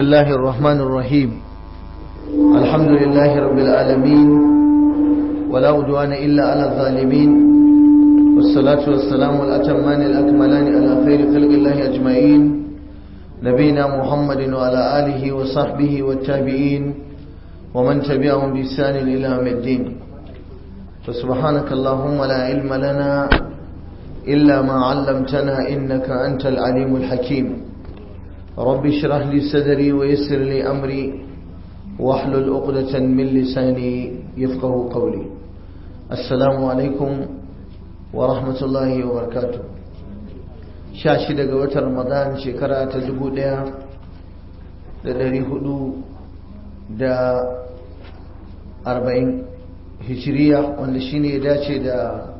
الله الرحمن الرحيم الحمد لله رب العالمين ولا عدوان إلا على الظالمين والصلاة والسلام الأتمان الأكملان على خير خلق الله أجمعين نبينا محمد وعلى آله وصحبه والتابعين ومن تبعهم بإحسان إلى يوم الدين فسبحانك اللهم لا علم لنا إلا ما علمتنا إنك أنت العليم الحكيم رب اشرح لي صدري ويسر لي أمري واحلل عقدة من لساني يفقه قولي السلام عليكم ورحمة الله وبركاته شاشي daga watan Ramadan shekara ta dubu ɗaya da ɗari hudu da arba'in hijiriya wanda shine ya dace da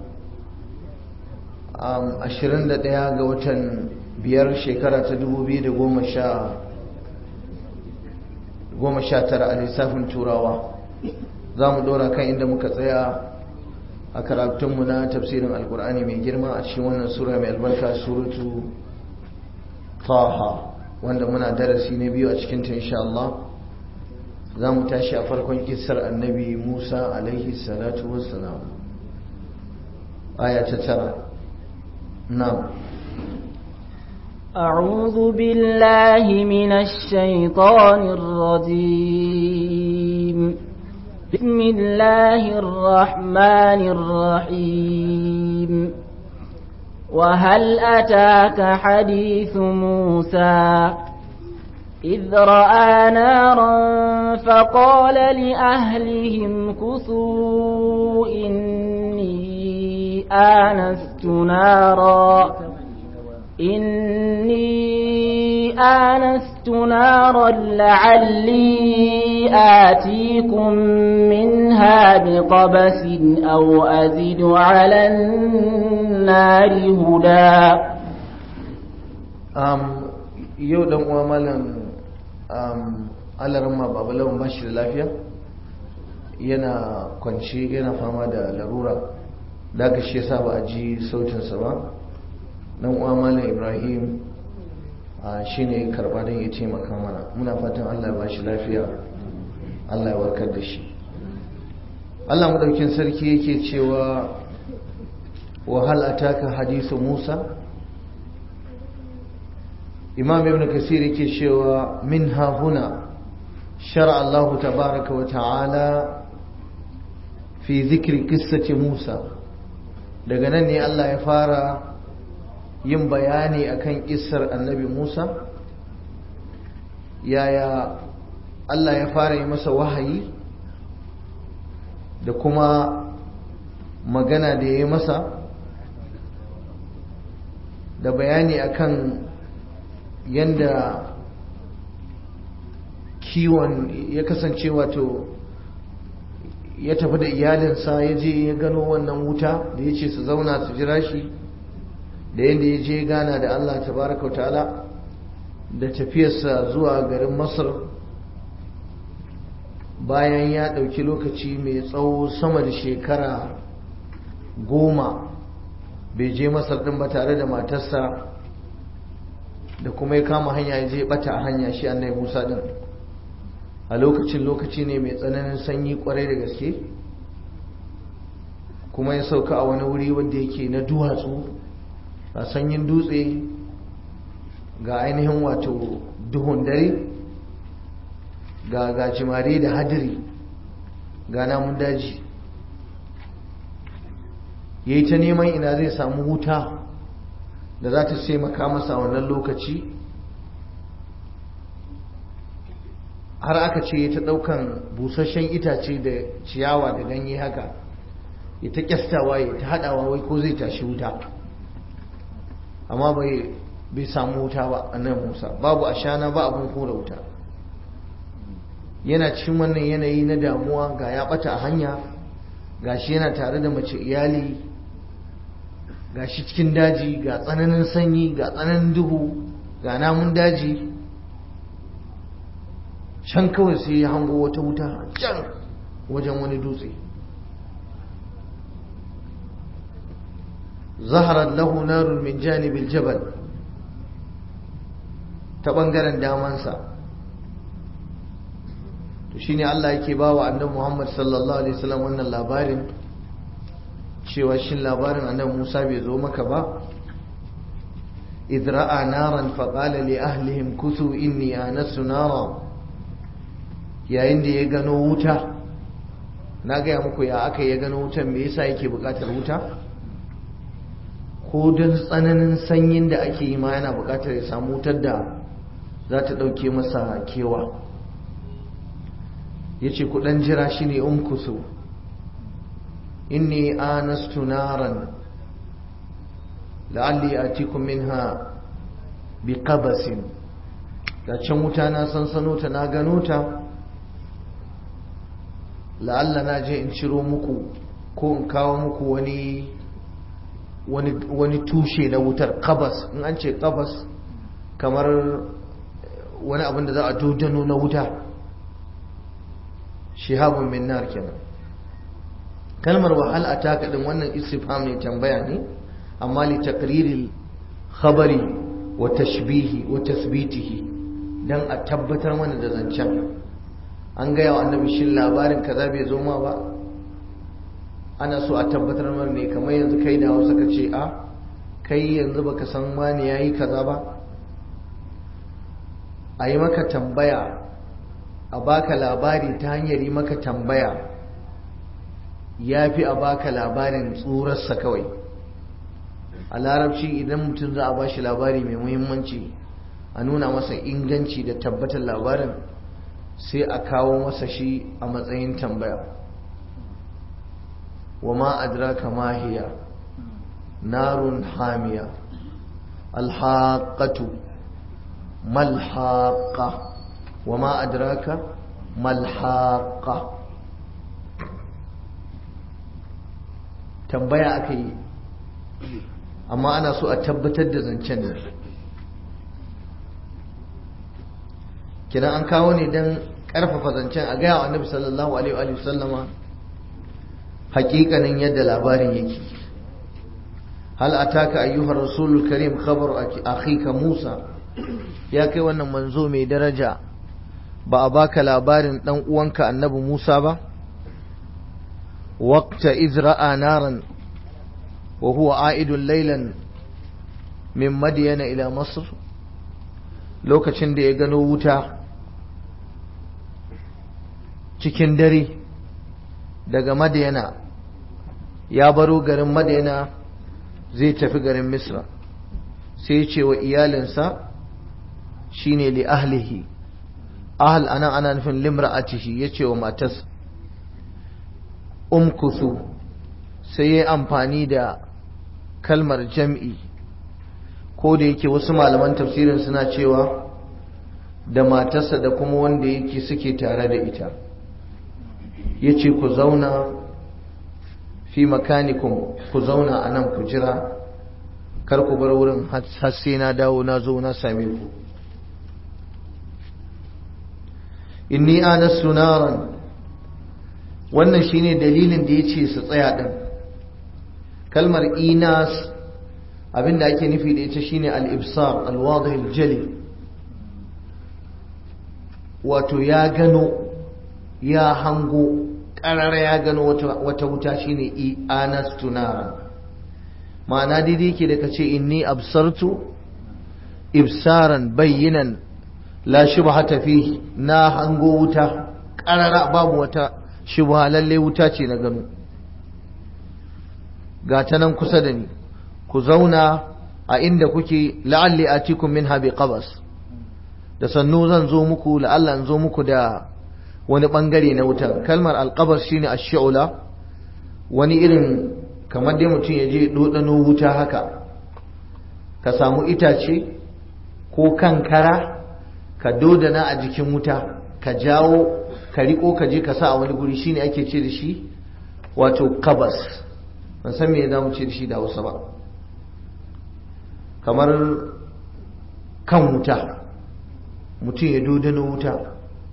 ashirin da ɗaya ga watan biyar shekara ta dubu biyu da goma sha tara a lissafin turawa za mu ɗora kan inda muka tsaya a karatunmu na tafsirin alkur'ani mai girma a cikin wannan sura mai albarka suratu taha wanda muna darasi na biyu a cikinta insha Allah za mu tashi a farkon kisar annabi musa alaihi salatu wassalam aya ta tara na'am أعوذ بالله من الشيطان الرجيم بسم الله الرحمن الرحيم وهل أتاك حديث موسى إذ رأى نارا فقال لأهلهم كثوا إني آنست نارا إني آنست نارا لعلي آتيكم منها بقبس أو أزد على النار هدى um, yau dan uwa malam um, alarma babu lawan bashi da lafiya yana kwanci yana fama da larura da aka shi yasa ba a ji sautinsa ba dan uwa malam ibrahim shi ne karba don ya taimaka mana muna fatan allah ba shi lafiya allah ya warkar da shi allah madaukin sarki yake cewa wahal ataka hadisu musa imam ibn kasir yake cewa min ha huna shara allahu tabaraka wa ta'ala fi zikri qissati musa daga nan ne allah ya fara yin bayani akan kissar annabi Musa yaya Allah ya fara yi masa wahayi da kuma magana da ya yi masa da bayani akan yanda kiwon ya kasance wato ya tafi da iyalinsa ya je ya gano wannan wuta da ya ce su zauna su jira shi da yadda ya je gana da Allah tabaraka wa ta'ala da tafiyarsa zuwa garin masar bayan ya ɗauki lokaci mai tsawo sama da shekara goma bai je masar ɗin ba tare da matarsa da kuma ya kama hanya ya je ɓata a hanya shi annai musa ɗin a lokacin lokaci ne mai tsananin sanyi kwarai da gaske kuma ya sauka a wani wuri wanda yake na duwatsu a sanyin dutse ga ainihin wato duhun dare ga gajimare da hadiri ga namun daji ya yi ta neman ina zai samu wuta da za ta taimaka masa wannan lokaci har aka ce ya ta ɗaukan busasshen itace da ciyawa da ganye haka ya ta kyastawa ya ta haɗawa wai ko zai tashi wuta amma bai bai samu wuta ba annabi Musa babu ashana ba abun kora wuta yana cikin wannan yanayi na damuwa ga ya bata a hanya gashi yana tare da mace iyali gashi cikin daji ga tsananin sanyi ga tsananin duhu ga namun daji can kawai sai ya hango wata wuta can wajen wani dutse zaharar lahu narun min janibil jabal ta ɓangaren damansa to shine Allah yake ba wa annabi Muhammad sallallahu alaihi wasallam wannan labarin cewa shin labarin annabi Musa bai zo maka ba إذ رأى نارا فقال لأهلهم كثوا إني آنست نارا يا إندي يغنو wuta na gaya muku ya aka ya gano wutan me yasa yake bukatar wuta ko don tsananin sanyin da ake yi ma yana bukatar ya samu wutar da za ta ɗauke masa kewa ya ce kudan jira shi ne umkusu inni anastu naran la'alli atikum minha bi qabasin da can wuta na sansano ta na gano ta la'alla na je in ciro muku ko in kawo muku wani wani tushe na wutar qabas in an ce qabas kamar wani abin da za a dodano na wuta shihabun min nar kenan kalmar wahal ataka din wannan istifham ne tambaya ne amma li taqriril khabari wa tashbihi wa tasbitihi dan a tabbatar mana da zancen an gaya wa annabi shin labarin kaza bai zo ma ba ana so a tabbatar mana ne kamar yanzu kai da Hausa ka ce a kai yanzu baka san wani yayi kaza ba a yi maka tambaya a baka labari ta hanyar yi maka tambaya ya fi a baka labarin tsurarsa kawai a larabci idan mutum za a ba shi labari mai muhimmanci a nuna masa inganci da tabbatar labarin sai a kawo masa shi a matsayin tambaya wa ma adraka ma hiya narun hamiya alhaqatu malhaqa wa ma adraka malhaqa tambaya aka yi amma ana so a tabbatar da zancen ne kinan an kawo ne don karfafa zancen a gaya wa annabi sallallahu alaihi wa sallama hakikanin yadda labarin yake hal ataka ayyuhar rasulul karim khabar akhika musa ya kai wannan manzo mai daraja ba a baka labarin dan uwanka annabi musa ba waqta izra'a naran وهو عائد ليلا من مدين إلى مصر lokacin da ya gano wuta cikin dare daga madiyana ya baro garin madiyana zai tafi garin misra sai ce wa iyalinsa shine li ahlihi ahal ana ana nufin limra'atihi ya ce wa matas umkusu sai ya amfani da kalmar jam'i ko da yake wasu malaman tafsirin suna cewa da matarsa da kuma wanda yake suke tare da ita ya ce ku zauna fi makanikum ku zauna a nan ku jira kar ku bar wurin har sai na dawo na zo na same ku inni anastu naran wannan shine dalilin da ya ce su tsaya din kalmar inas abinda ake nufi da ita shine al-ibsar al-wadih al-jali wato ya gano ya hango karara ya gano wata wuta shine anas tunara ma'ana daidai yake da kace inni absartu ibsaran bayyinan la shubhata fi na hango wuta karara babu wata shubha lalle wuta ce na gano ga ta nan kusa da ni ku zauna a inda kuke la'alli atikum minha bi qabas da sannu zan zo muku la'alla in zo muku da wani bangare na wutar kalmar alqabas shine ash-shu'la wani irin kamar dai mutum ya je dodano wuta haka ka samu itace ko kankara ka dodana a jikin wuta ka jawo ka riko ka je ka sa a wani guri shine ake ce da shi wato qabas ban san me za mu ce da shi da Hausa ba kamar kan wuta mutum ya dodano wuta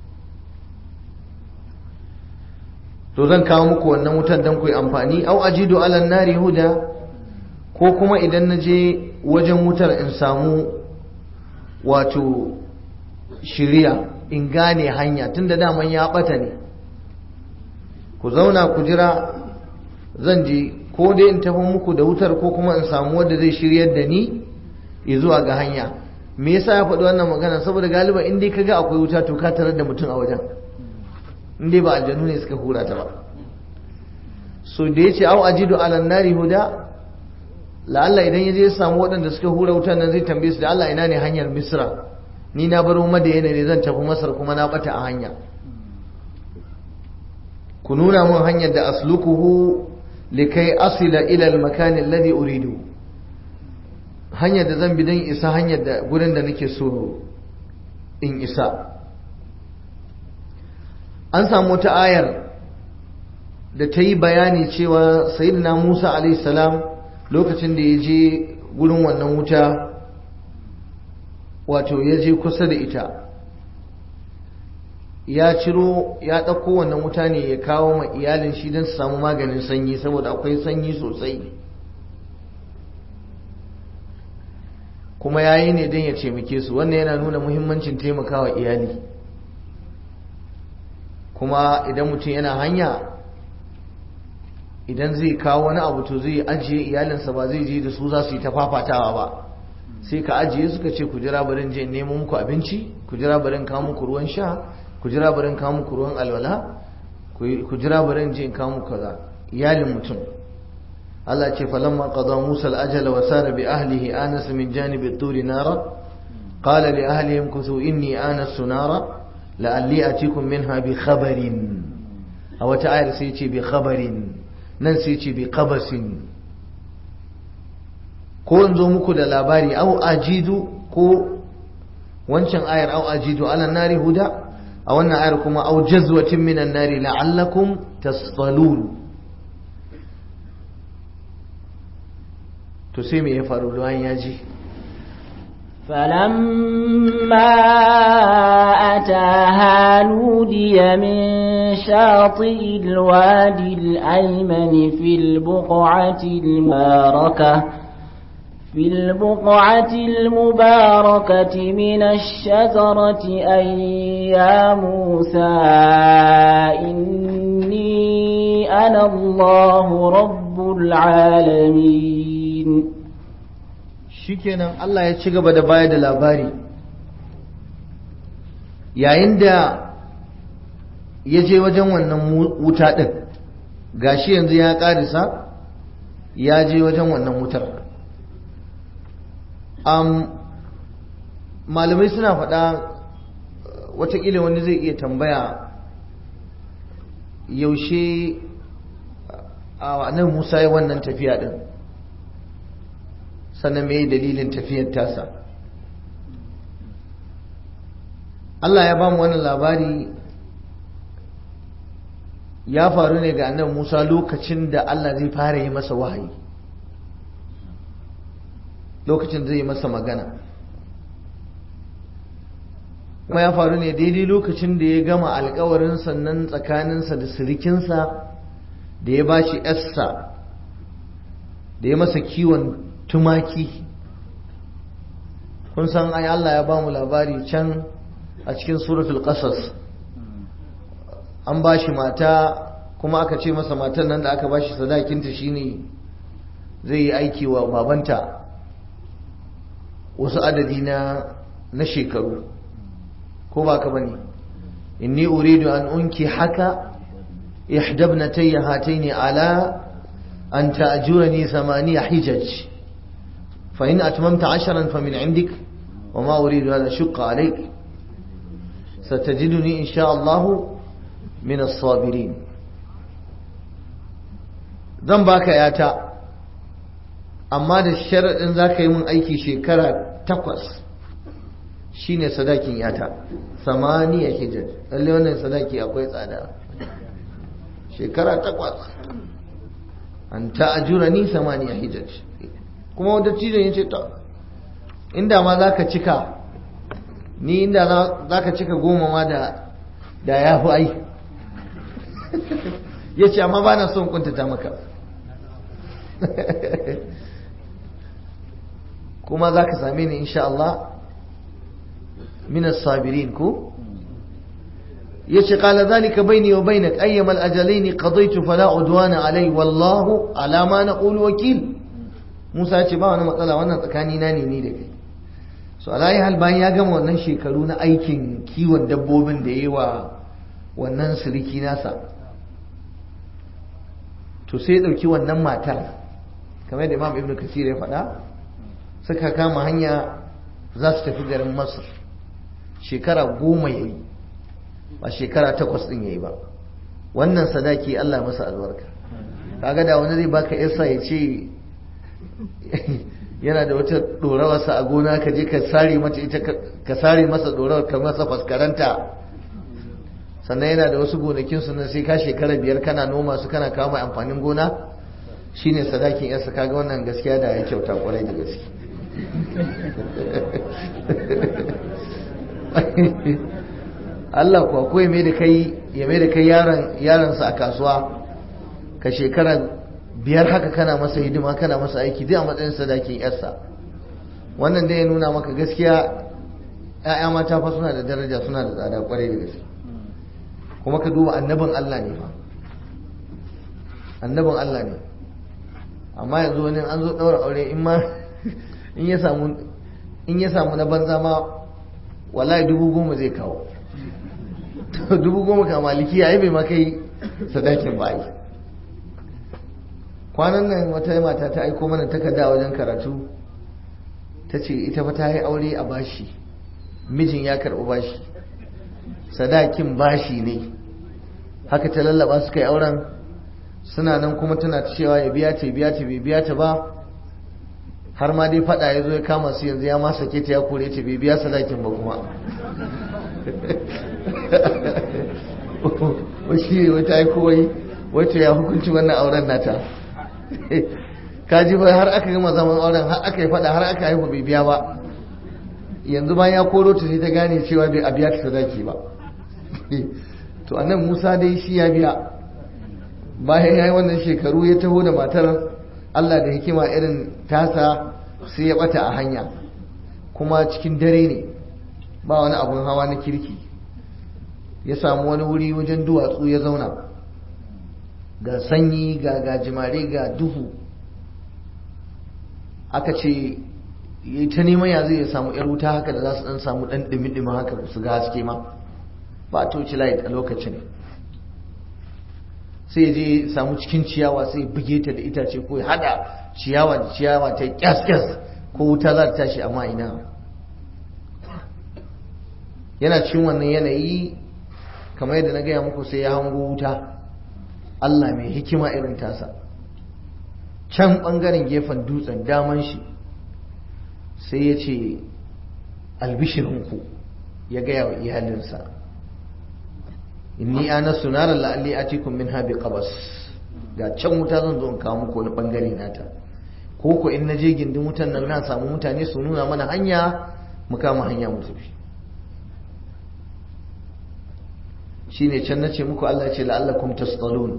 to zan kawo muku wannan wutar don ku yi amfani au ajidu alan nari huda ko kuma idan na je wajen wutar in samu wato shiriya in gane hanya tun da daman ya ɓata ne ku zauna ku jira zan je ko dai in tafi muku da wutar ko kuma in samu wanda zai shiryar da ni zuwa ga hanya me yasa ya faɗi wannan magana saboda galiba in dai kaga akwai wuta to ka tarar da mutum a wajen in dai ba aljanu ne suka hura ta ba so da yace au ajidu ala nari huda la'alla idan ya je ya samu waɗanda suka hura wutan nan zai tambaye su da Allah ina ne hanyar Misra ni na baro Madina ne zan tafi Masar kuma na bata a hanya ku nuna mun hanyar da aslukuhu likai asila ila al-makan alladhi uridu hanyar da zan bi don isa hanyar da gurin da nake so in isa an samu wata ayar da ta yi bayani cewa sayyidina Musa alaihi salam lokacin da ya je gurin wannan wuta wato ya je kusa da ita ya ciro ya ɗauko wannan wuta ne ya kawo ma iyalin shi don su samu maganin sanyi saboda akwai sanyi sosai kuma ya yi ne don ya taimake su wannan yana nuna muhimmancin taimakawa iyali kuma idan mutum yana hanya idan zai kawo wani abu to zai ajiye iyalinsa ba zai je da su za su yi ta fafatawa ba sai ka ajiye suka ce ku jira barin je nemo muku abinci ku jira barin kawo muku ruwan sha ku jira barin kawo muku ruwan alwala ku jira barin je kawo muku kaza iyalin mutum Allah ce falamma qada Musa al-ajala wa sara bi ahlihi anasa min janibi at-turi nara qala li ahlihim kuthu inni anastu nara la'alli atikum minha bi khabarin a wata ayar sai ce bi khabarin nan sai ce bi qabasin ko in zo muku da labari au ajidu ko wancan ayar au ajidu ala nari huda a wannan ayar kuma au jazwatin minan nari la'allakum tasfalun to sai me ya faru bayan ya ji فلما أتاها نودي من شاطئ الوادي الأيمن في البقعة المباركة في البقعة المباركة من الشجرة أي يا موسى إني أنا الله رب العالمين shikenan Allah ya ci gaba da bayar da labari yayin da ya je wajen wannan wuta ɗin gashi yanzu ya ƙarisa ya je wajen wannan wutar um, malamai suna faɗa watakila wani zai iya tambaya yaushe a nan musa ya wannan tafiya ɗin sannan mai dalilin tafiyar tasa Allah ya ba mu wannan labari ya faru ne ga annabi Musa lokacin da Allah zai fara yi masa wahayi lokacin zai yi masa magana kuma ya faru ne daidai lokacin da ya gama alkawarin sannan tsakaninsa da sirikinsa da ya ba shi yarsa da ya masa kiwon tumaki kun san ai Allah ya ba mu labari can a cikin suratul qasas an ba shi mata kuma aka ce masa matan nan da aka ba shi sadakinta shine zai yi aiki wa babanta wasu adadi na na shekaru ko ba ka bane inni uridu an unki haka ihdabnatayya hataini ala an ta'jurani thamaniya hijaj fa in atmamta 'ashran fa min 'indik وما أريد أن أشق عليك ستجدني إن شاء الله من الصابرين zan baka yata amma da sharaɗin za ka yi mun aiki shekara takwas shine sadakin yata samaniya hijaj lalle wannan sadaki akwai tsada shekara takwas an ta'ajura ni samaniya hijaj kuma wadda cizon ya ce ta inda ma za ka cika ni inda za ka cika goma ma da ya fi ai ya ce amma ba na son kuntata maka kuma za ka same ni insha Allah minas sabirin ko yace qala zalika baini wa bainak ayyama al-ajalaini qadaytu fala udwana alai wallahu ala ma naqulu wakil Musa yace ba wani matsala wannan tsakani na ne ni da kai so alayi hal bayan ya gama wannan shekaru na aikin kiwon dabbobin da yayi wa wannan siriki nasa to sai ya dauki wannan matar kamar da Imam Ibn Kathir ya faɗa suka kama hanya za su tafi garin Masar shekara goma yayi ba shekara takwas din yayi ba wannan sadaki Allah masa albarka kaga da wani zai baka yarsa ya ce yana da wata dorawarsa a gona ka je ka sare mata ita ka sare masa dorawar ka masa faskaranta sannan yana da wasu gonakin su sai ka shekara biyar kana noma su kana kawo mai amfanin gona shine sadakin yarsa kaga wannan gaskiya da ya kyauta kwarai da gaske Allah kuwa ko ya mai da kai ya mai da kai yaron yaronsa a kasuwa ka shekara biyar haka kana masa hidima kana masa aiki duk a matsayin sadakin yarsa wannan dai ya nuna maka gaskiya ‘ya'ya mata fa suna da daraja suna da tsada kwarai da gaske kuma ka duba annabin Allah ne fa annabin Allah ne amma yanzu wani an zo ɗaura aure in ma in ya samu in ya samu na banza ma wallahi dubu goma zai kawo dubu goma ka maliki ya yi bai maka yi sadakin ba yi kwanan nan wata mata ta aiko mana takarda wajen karatu ta ce ita fa ta yi aure a bashi mijin ya karɓi bashi sadakin bashi ne haka ta lallaba suka yi auren suna nan kuma tana cewa ya biya ta biya ta bai biya ta ba har ma dai fada ya zo ya kama su yanzu ya ma sake ta ya kore ta bai biya sadakin ba kuma washi wata aiko wai wata ya hukunci wannan auren nata kaji bai har aka gama zaman auren har aka yi fada har aka haihu bai biya ba yanzu bayan ya koro ta sai ta gane cewa bai a biya ta sadaki ba to annan musa dai shi ya biya bayan ya yi wannan shekaru ya taho da matar allah da hikima irin tasa sai ya bata a hanya kuma cikin dare ne ba wani abun hawa na kirki ya samu wani wuri wajen duwatsu ya zauna ga sanyi ga gajimare ga duhu aka ce ya ta neman ya zai samu yar wuta haka da za su dan samu dan dimi-dimi haka su ga haske ma ba toci light a lokacin sai je samu cikin ciyawa sai buge ta da itace ko ya hada ciyawa da ciyawa ta kyas-kyas ko wuta za ta tashi amma ina yana cikin wannan yanayi kamar yadda na gaya muku sai ya hango wuta Allah mai hikima irin tasa can ɓangaren gefen dutsen daman shi sai ya ce albishirinku ya gaya wa iyalinsa inni ana sunarar la'alli a cikin min habi qabas ga can wuta zan zo in kawo muku wani ɓangare nata ko ko in na je gindin wutan nan na samu mutane su nuna mana hanya mu kama hanya mu tafi shine can nace muku Allah ce la'allakum tasdalun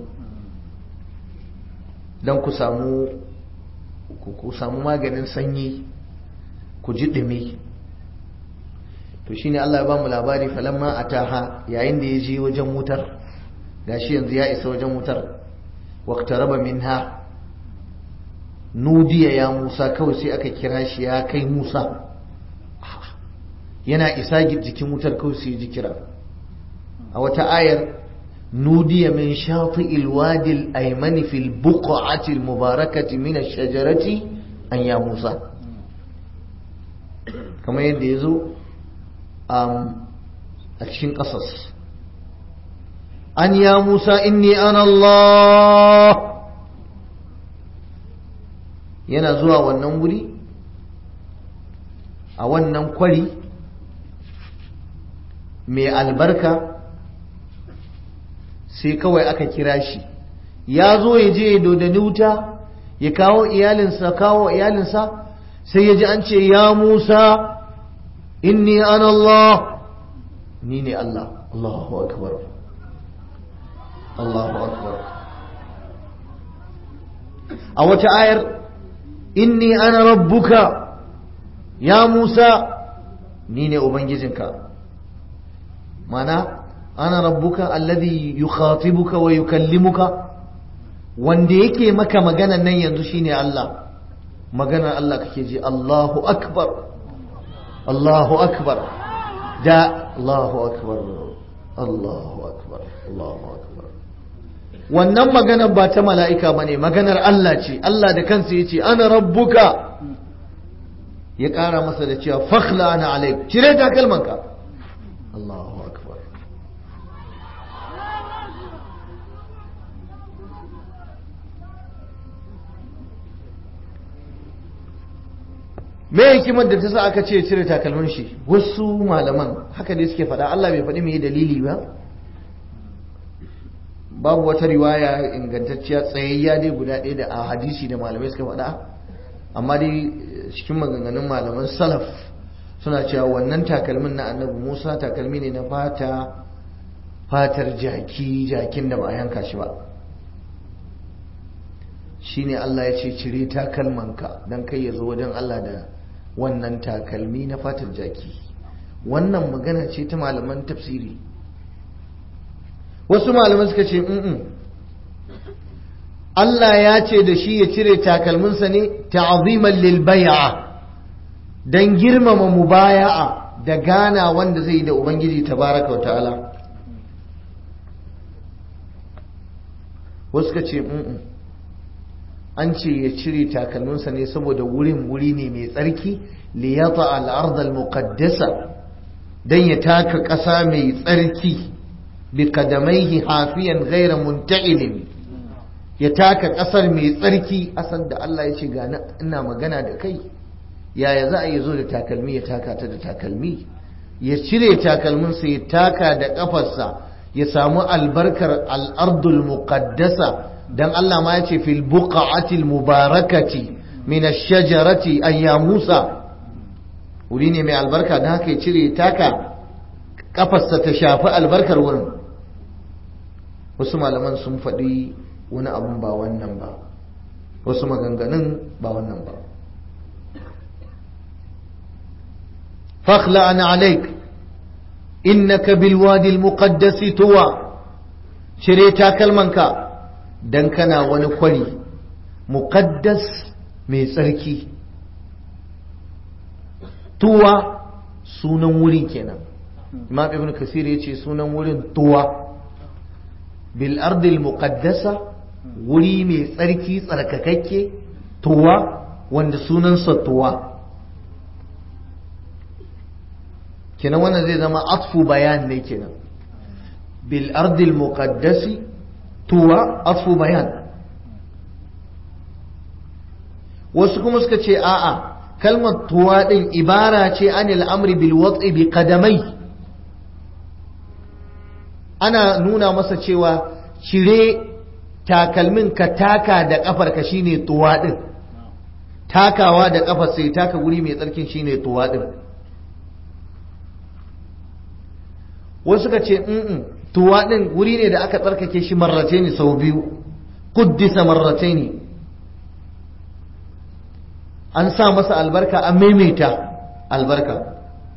dan ku samu ku samu maganin sanyi ku ji dumi to shine Allah ya ba mu labari falamma ataha yayin da ya je wajen wutar gashi yanzu ya isa wajen wutar waqtaraba minha nudiya ya Musa kawai sai aka kira shi ya kai Musa yana isa jikin wutar kawai sai ji kira a wata ayar nudiya min shafi'il wadi al-aymani fil buq'ati al-mubarakati min ash-shajarati an ya Musa kamar yadda yazo a cikin ƙasas an ya Musa inni ana Allah yana zuwa wannan wuri a wannan kwari mai albarka sai kawai aka kira shi ya zo ya je ya dodani wuta ya kawo iyalinsa kawo iyalinsa sai ya ji an ce ya musa inni an Allah ni ne Allah Allahu akbar Allahu akbar a wata ayar inni ana rabbuka ya musa ni ne ubangijinka mana ana rabbuka alladhi yukhatibuka wa yukallimuka wanda yake maka maganan nan yanzu shine Allah maganar Allah kake ji Allahu akbar Allahu akbar da Allahu akbar Allahu akbar Allahu akbar wannan maganar ba ta mala'ika bane maganar Allah ce Allah da kansa yace ana rabbuka ya ƙara masa da cewa fakhla ana alaik cire takalmanka Allahu akbar me hikimar da ta sa aka ce cire takalmin shi wasu malaman haka dai suke faɗa Allah bai faɗi me dalili ba babu wata riwaya ingantacciya tsayayya dai guda ɗaya da a hadisi da malamai suka faɗa amma dai cikin maganganun malaman salaf suna cewa wannan takalmin na annabi musa takalmi ne na fata fatar jaki jakin da ba a yanka shi ba shine Allah ya ce cire takalmanka don kai ya zo wajen Allah da wannan takalmi na fatar jaki wannan magana ce ta malaman tafsiri wasu malaman suka ce Allah ya ce da shi ya cire takalminsa ne ta'aziman lil bai'a dan girmama mubaya'a da gana wanda zai yi da ubangiji tabaraka wa ta'ala wasu ka ce an ce ya cire takalminsa ne saboda wurin wuri ne mai tsarki liyata al'ard al-muqaddasa dan ya taka ƙasa mai tsarki bi qadamaihi hafiyan ghayra munta'ilin ya taka ƙasar mai tsarki asan da Allah ya ce ga ina magana da kai yaya za a yi zo da takalmi ya taka ta da takalmi ya cire takalminsa ya taka da ƙafarsa ya samu albarkar al'ardul muqaddasa dan Allah ma ya ce fil buqa'atil mubarakati min ash-shajarati ayya Musa wuri ne mai albarka dan haka ya cire taka ƙafarsa ta shafi albarkar wurin wasu malaman sun faɗi wani abun ba wannan ba wasu maganganun ba wannan ba fakhla ana alaik innaka bilwadi almuqaddasi tuwa cire takalmanka dan kana wani kwari muqaddas mai tsarki tuwa sunan wurin kenan imam ibn kasir yace sunan wurin tuwa bil ardil muqaddasa wuri mai tsarki tsarkakakke tuwa wanda sunansa tuwa kenan wannan zai zama atfu bayan ne kenan bil ardil muqaddasi tuwa atfu bayan wasu kuma suka ce a'a kalmar tuwa din ibara ce anil amri bil wat'i bi qadamai ana nuna masa cewa cire takalmin ka taka da kafar ka shine tuwa din takawa da kafar sai taka guri mai tsarkin shine tuwa din wasu suka ce mm tuwa din guri ne da aka tsarkake shi marrace ne sau biyu kuddisa marrace ne an sa masa albarka an maimaita albarka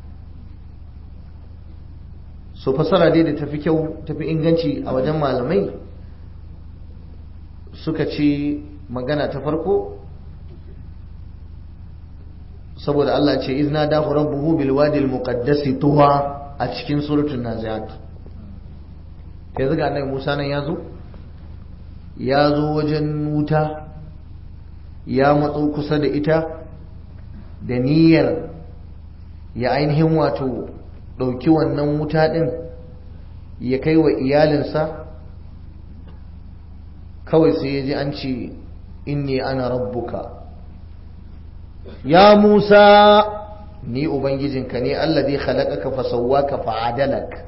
so fasara dai da tafi kyau tafi inganci a wajen malamai suka ce magana ta farko saboda Allah ce izna da rabbuhu bil wadi al muqaddasi tuwa a cikin suratul naziat yanzu ga annabi Musa nan yazo ya zo wajen wuta ya matso kusa da ita da niyyar ya ainihin wato ɗauki wannan wuta ɗin ya kai wa iyalinsa kawai sai ya ji an ce inni ana rabbuka ya musa ni ubangijinka ne allazi khalaqaka fa sawwaka fa adalak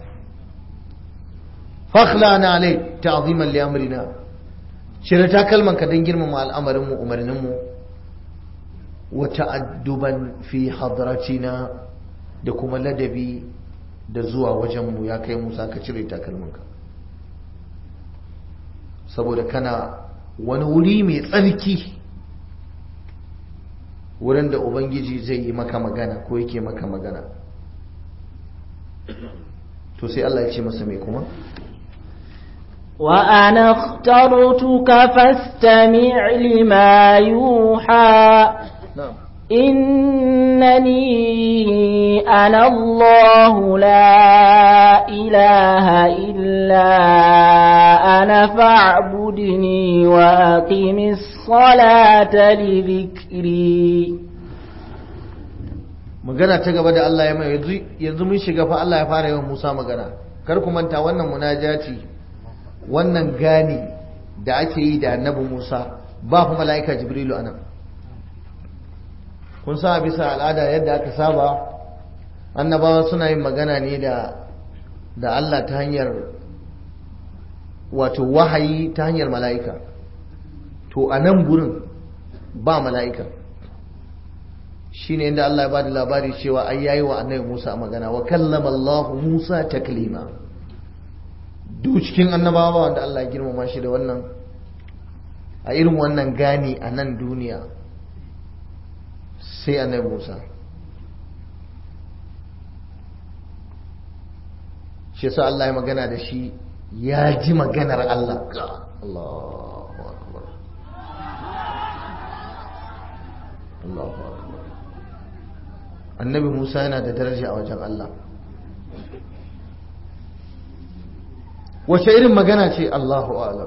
fakhlana alai ta'ziman li amrina shirya takalmanka don girmama al'amarin mu umarnin mu wa ta'adduban fi hadratina da kuma ladabi da zuwa wajen mu ya kai musa ka cire takalmanka saboda kana wani wuri mai tsarki wurin da ubangiji zai yi maka magana ko yake maka magana to to sai Allah ya ce masa mai kuma وأنا اخترتك فاستمع لما يوحى na'am إنني أنا الله لا إله إلا أنا فاعبدني وأقم الصلاة لذكري magana ta gaba da Allah ya mai yanzu yanzu mun shiga fa Allah ya fara yawan Musa magana kar ku manta wannan munajati wannan gani da ake yi da annabi Musa ba fa mala'ika Jibrilu anan kun sa bisa al'ada yadda aka saba annabawa suna yin magana ne da da Allah ta hanyar wato wahayi ta hanyar mala'ika to a nan gurin ba mala'ika shine inda Allah ya bada labari cewa ai yayi wa annabi Musa magana wa kallama Allah Musa taklima duk cikin annabawa wanda Allah ya girmama shi da wannan a irin wannan gani a nan duniya sai annabi Musa shi yasa Allah ya magana da shi ya ji maganar Allah Allahu akbar Allahu akbar annabi Musa yana da daraja a wajen Allah wace irin magana ce Allahu alam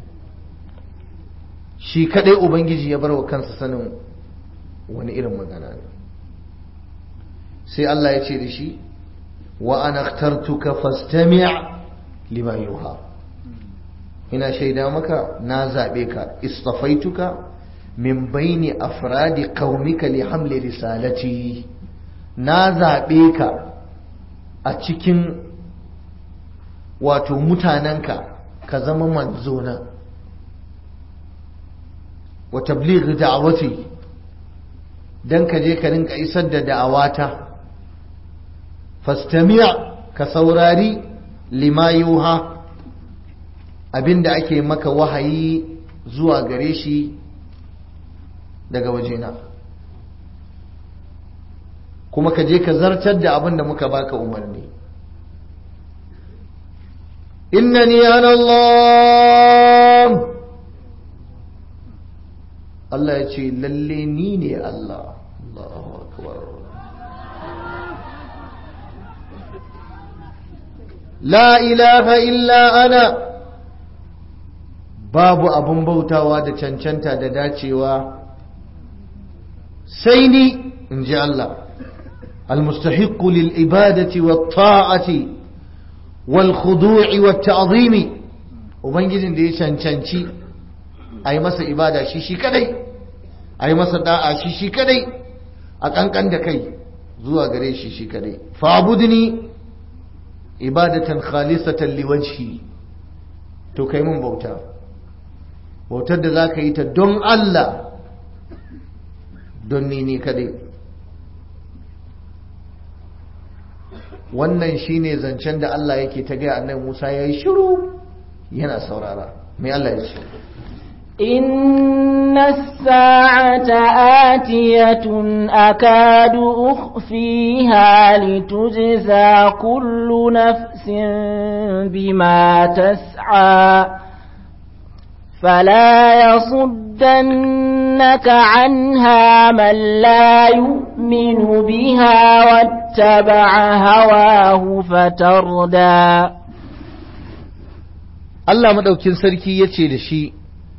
shi kadai ubangiji ya bar wa kansa sanin wani irin magana ne sai Allah ya ce da shi wa ana akhtartuka fastami' lima yuha ina shaida maka na zabe ka istafaituka min baini afradi qaumika li hamli risalati na zabe ka a cikin wato mutanenka ka zama manzona wa tabligh da'wati dan ka je ka rinka isar da da'awata fastami' ka saurari lima yuha abinda ake maka wahayi zuwa gare shi daga wajena kuma ka je ka zartar da abin da muka baka umarni innani ana Allah Allah ya ce lalle ni ne Allah Allahu akbar la ilaha illa ana babu abun bautawa da cancanta da dacewa sai ni in ji Allah المستحق للإبادة والطاعة والخضوع والتعظيم وبنجزين دي شانشانشي أي مسا إبادة شيشي كدي أي مسا داعة شيشي كدي أكان كان دكي زوا غري شيشي كدي فاعبدني إبادة خالصة لوجهي to kai mun bauta bautar da za ka yi ta don Allah don ni ne kadai wannan shine zancen da Allah yake ta gaya annabi Musa ya yi shiru yana saurara mai Allah ya ce إن الساعة آتية أكاد أخفيها لتجزى كل نفس بما تسعى فلا يصدنك عنها من لا يؤمن بها واتبع هواه فتردى Allah madaukin sarki ya ce da shi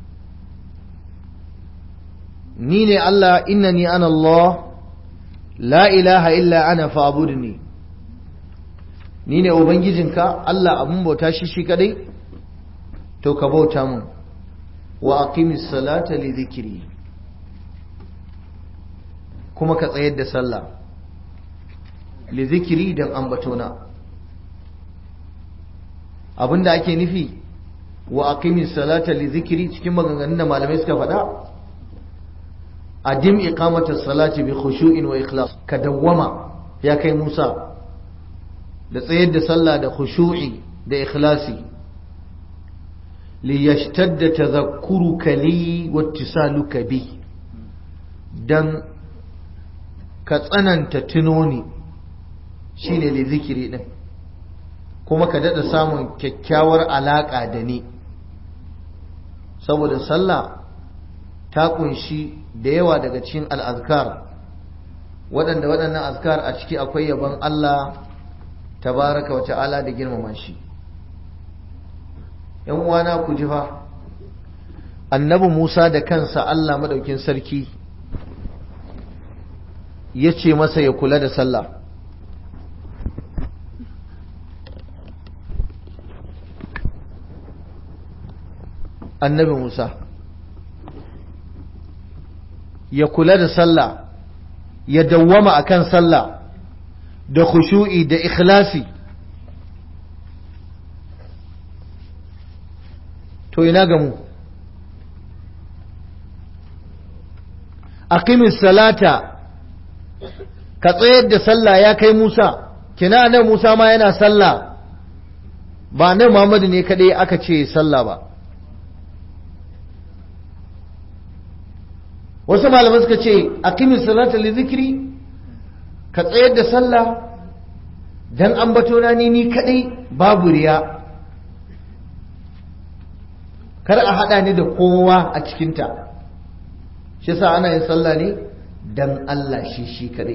ni ne Allah innani ana Allah la ilaha illa ana fa'budni ni ne ubangijinka Allah abun bauta shi shi kadai to ka bauta mun wa aqimis salata li dhikri kuma ka tsayar da sallah li dhikri dan ambatona abinda ake nufi wa aqimis salata li dhikri cikin maganganun da malamai suka faɗa adim iqamatus salati bi khushu'in wa ikhlas ka dawwama ya kai Musa da tsayar da sallah da khushu'i da ikhlasi li yashtadda tadhakkuruka li wattisaluka bi dan ka tsananta tunoni shine li zikiri din kuma ka daɗa samun kyakkyawar alaƙa da ni saboda sallah ta kunshi da yawa daga cikin al'azkar waɗanda waɗannan azkar a ciki akwai yabon Allah tabaraka wa ta'ala da girmama shi ‘yan uwana ku ji fa annabi Musa da kansa Allah madaukin sarki ya ce masa ya kula da sallah annabi Musa ya kula da sallah ya dawwama akan sallah da khushu'i da ikhlasi to ina ga mu aqimis salata ka tsayar da sallah ya kai Musa kina nan Musa ma yana sallah ba nan Muhammadu ne kadai aka ce sallah ba wasu malamai suka ce aqimis salata li zikri ka tsayar da sallah dan ambato na ni ni kadai babu riya kar a hada ni da kowa a cikinta shi sa ana yin sallah ne dan Allah shi shi kadai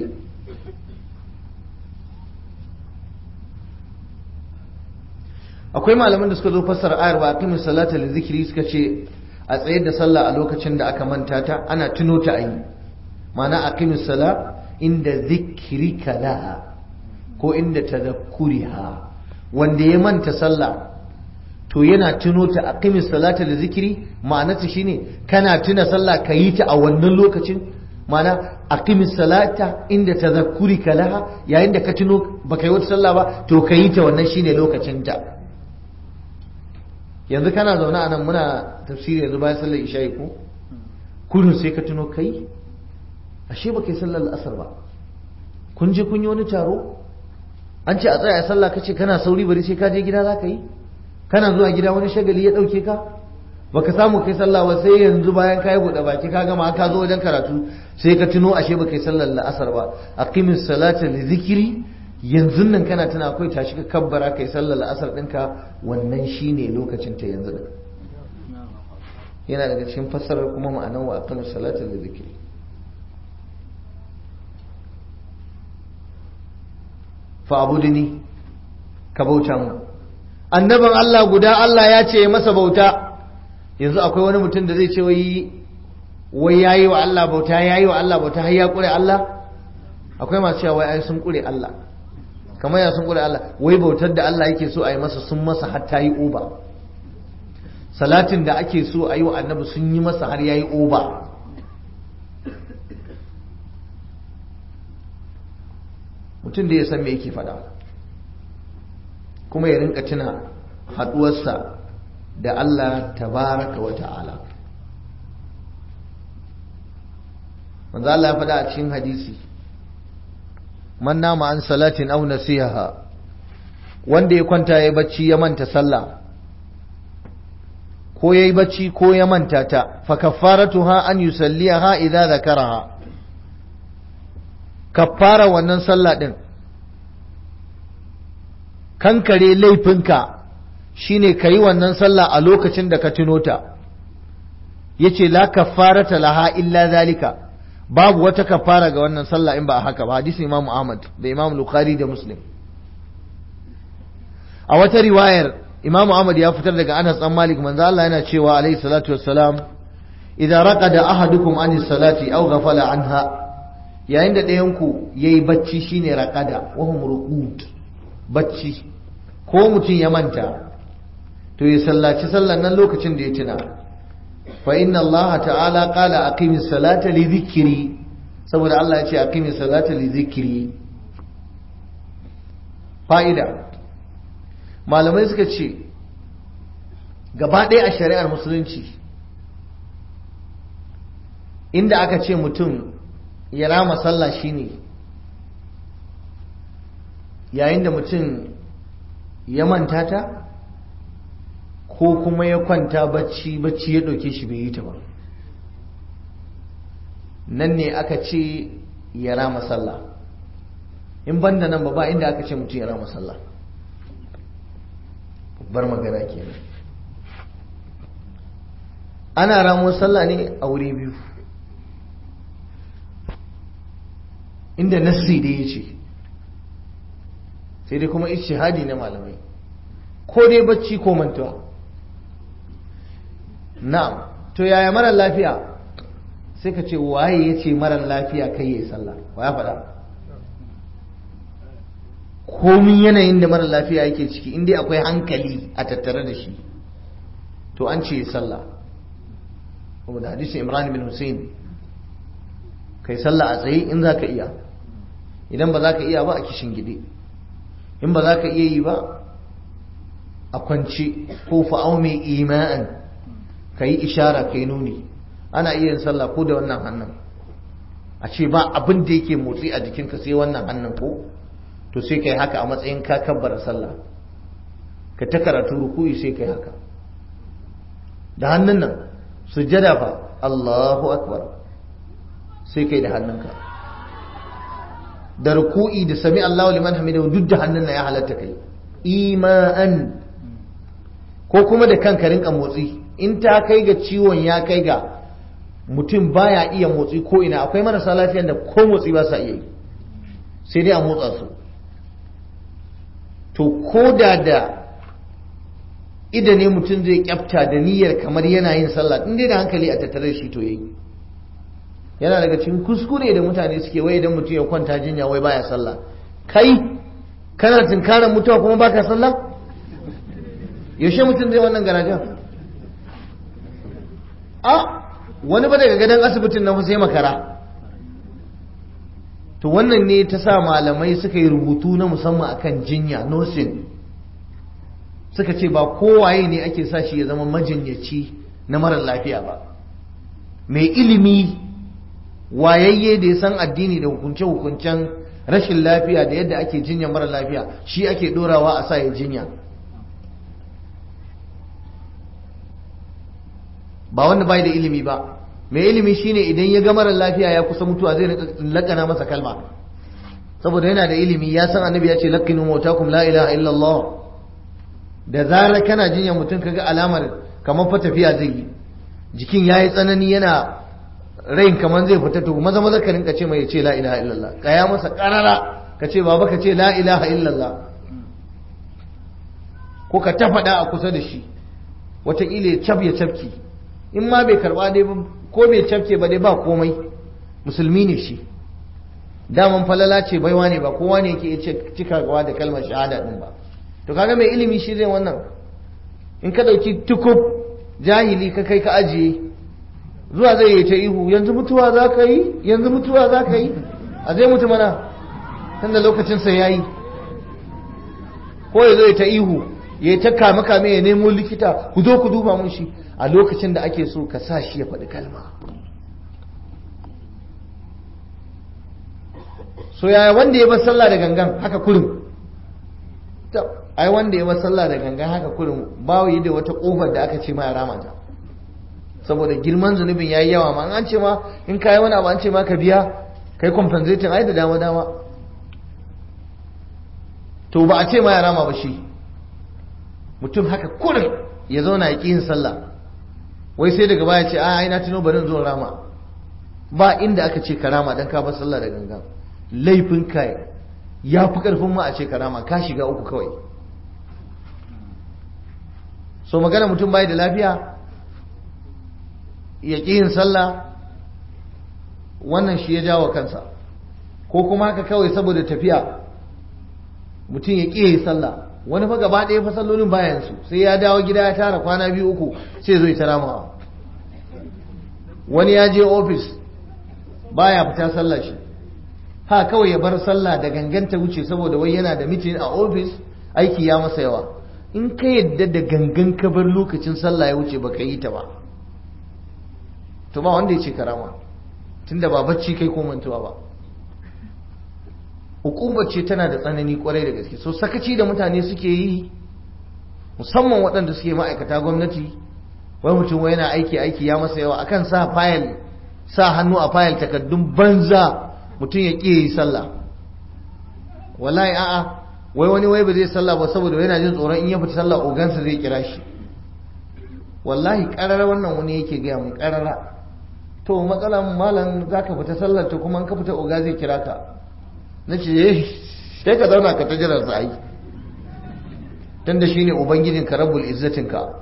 akwai malaman da suka zo fassara ayar ba aqimis salata li zikri suka ce a tsayar da sallah a lokacin da aka manta ta ana tuno ta ayi ma'ana aqimis sala inda zikrika laha ko inda tadhakkuriha wanda ya manta sallah to yana tuno ta aqimis salata da zikiri ma'anarta shine kana tuna sallah ka yi ta a wannan lokacin ma'ana aqimis salata inda tadhakkurika laha yayin da ka tuno baka yi wata sallah ba to ka yi ta wannan shine lokacin ta yanzu kana zaune a nan muna tafsiri yanzu bayan sallar isha'i ko kullum sai ka tuno kai ashe baka yi sallar asar ba kun je kun yi wani taro an ce a tsaya a sallah kace kana sauri bari sai ka je gida za ka yi kana zuwa gida wani shagali ya ɗauke ka baka samu kai sallah ba sai yanzu bayan ka yi buɗe baki ka gama ka zo wajen karatu sai ka tuno ashe baka yi sallar la'asar ba aqimis salata li zikri yanzu nan kana tuna akwai tashi ka kabbara kai sallar la'asar ɗinka wannan shine lokacin ta yanzu din yana daga cikin fassarar kuma ma'anar wa aqimis salata li zikri fa abudini ka bauta mu annabin Allah guda Allah ya ce masa bauta yanzu akwai wani mutum da zai ce wai wai yayi wa Allah bauta yayi wa Allah bauta har ya kure Allah akwai masu cewa wai ai sun kure Allah kamar ya sun kure Allah wai bautar da Allah yake so a yi masa sun masa har ta yi oba salatin da ake so a yi wa annabi sun yi masa har ya yi oba mutum da ya san me yake faɗa kuma ya rinka tuna haɗuwarsa da Allah tabaraka wa ta'ala manzo Allah ya faɗa a cikin hadisi man nama an salatin aw nasiha wanda ya kwanta ya bacci ya manta sallah ko yayi bacci ko ya manta ta fa kaffaratuha an yusalliha idza zakaraha kaffara wannan sallah din kankare laifinka shine ka yi wannan sallah a lokacin da ka tuno ta yace la kaffarata laha illa zalika babu wata kafara ga wannan sallah in ba a haka ba hadisin Imam Ahmad da Imam Bukhari da Muslim a wata riwayar Imam Ahmad ya fitar daga Anas dan Malik manzo Allah yana cewa alayhi salatu wassalam idza raqada ahadukum anis salati aw ghafala anha yayin da ɗayan ku yayi bacci shine raqada wa hum ruqud bacci ko mutum ya manta to ya sallaci sallan nan lokacin da ya tuna fa inna Allah ta'ala qala aqimis salata li dhikri saboda Allah ya ce aqimis salata li dhikri fa'ida malamai suka ce gaba ɗaya a shari'ar musulunci inda aka ce mutum ya rama sallah shine yayin da mutum ya manta ta ko kuma ya kwanta bacci bacci ya ɗauke shi bai yi ta ba nan ne aka ce ya rama sallah in banda nan ba ba inda aka ce mutum ya rama sallah bar magana kenan ana ramuwar sallah ne a wuri biyu inda nassi da ya ce sai dai kuma ishihadi na malamai ko dai bacci ko mantuwa na'am to yaya marar lafiya sai ka ce waye ya ce marar lafiya kai ya yi sallah wa ya faɗa komin yanayin da marar lafiya yake ciki inda akwai hankali a tattare da shi to an ce sallah kuma da hadisin imran bin hussein kai sallah a tsaye in za ka iya idan ba za ka iya ba a kishin gide in ba za ka iya yi ba a kwance ko fa'au mai ima'an ka yi ishara ka yi nuni ana iya yin sallah ko da wannan hannun a ce ba abin da yake motsi a jikinka sai wannan hannun ko to sai ka yi haka a matsayin ka kabbara sallah ka ta karatu rukuyi sai ka yi haka da hannun nan sujjada fa Allahu akbar sai kai da hannunka da ruku'i da sami Allahu liman hamidahu duk da hannun na ya halatta kai ima'an ko kuma da kanka rinka motsi in ta kai ga ciwon ya kai ga mutum baya iya motsi ko ina akwai marasa lafiyan da ko motsi ba sa iya yi sai dai a motsa su to ko da da ida ne mutum zai kyafta da niyyar kamar yana yin sallah in dai da hankali a tattare shi to yayi yana daga cikin kuskure da mutane suke wai idan mutum ya kwanta jinya wai baya sallah kai kana tunkarar mutuwa kuma baka sallah yaushe mutum zai wannan garajen a wani ba daga gadon asibitin na sai makara to wannan ne ta sa malamai suka yi rubutu na musamman akan jinya nursing suka ce ba kowaye ne ake sa shi ya zama majinyaci na marar lafiya ba mai ilimi wayayye da ya san addini da hukunce-hukuncen rashin lafiya da yadda ake jinya marar lafiya shi ake dorawa a sa ya jinya ba wanda bai da ilimi ba mai ilimi shine idan ya ga marar lafiya ya kusa mutuwa zai lakana masa kalma saboda yana da ilimi ya san annabi ya ce laqinu mautakum la ilaha illallah da zarar kana jinya mutum kaga alamar kamar fa tafiya zai yi jikin yayi tsanani yana rain kamar zai fita to maza maza ka rinka ce mai ce la ilaha illallah kaya masa karara ka ce baba ka ce la ilaha illallah ko ka ta faɗa a kusa da shi wataƙila ya cab ya cafki in ma bai karɓa dai ko bai cafke ba dai ba komai musulmi ne shi daman falala ce baiwa ne ba kowa ne yake cikawa da kalmar shahada din ba to kaga mai ilimi shi zai wannan in ka ɗauki tukub jahili ka kai ka ajiye zuwa zai yi ta ihu yanzu mutuwa za ka yi yanzu mutuwa za ka yi a zai mutu mana tunda lokacinsa ya yi ko ya zai ta ihu ya yi ta kame kame ya nemo likita ku zo ku duba mun shi a lokacin da ake so ka sa shi ya faɗi kalma so yaya wanda ya bar sallah da gangan haka kurum ai wanda ya bar sallah da gangan haka kurum bawo yi da wata kofar da aka ce ma ya rama ta saboda girman zunubin yayi yawa ma an ce ma in kai wani abu an ce ma ka biya kai compensating ai da dama dama to ba a ce ma ya rama ba shi mutum haka kurin ya zauna ya ƙi yin sallah wai sai daga baya ce a ai na tuno bari zo rama ba inda aka ce ka rama dan ka bar sallah da gangan laifin kai ya fi karfin ma a ce ka rama ka shiga uku kawai so magana mutum bai da lafiya ya ƙi yin sallah wannan shi ya jawo kansa ko kuma haka kawai saboda tafiya mutum ya ƙi yi sallah wani fa gaba ɗaya fa sallolin bayan su sai ya dawo gida ya tara kwana biyu uku sai zo ta ramawa wani ya je ofis baya fita sallah shi ha kawai ya bar sallah da ganganta wuce saboda wai yana da mitin a ofis aiki ya masa yawa in ka yadda da gangan ka bar lokacin sallah ya wuce baka yi ta ba to ba wanda ya ce karama tunda ba bacci kai ko mantuwa ba hukumar ce tana da tsanani kwarai da gaske so sakaci da mutane suke yi musamman waɗanda suke ma'aikata gwamnati wai mutum wai yana aiki aiki ya masa yawa akan sa fayil sa hannu a fayil takaddun banza mutum ya ƙi yi sallah wallahi a'a wai wani wai ba zai sallah ba saboda yana jin tsoron in ya fita sallah ogansa zai kira shi wallahi karara wannan wani yake gaya mun karara to matsalan malam za ka fita sallar ta kuma ka fita oga zai kira ka na ce sai ka zauna ka ta jiran sa ai tunda shine ubangijin ka rabbul izzatin ka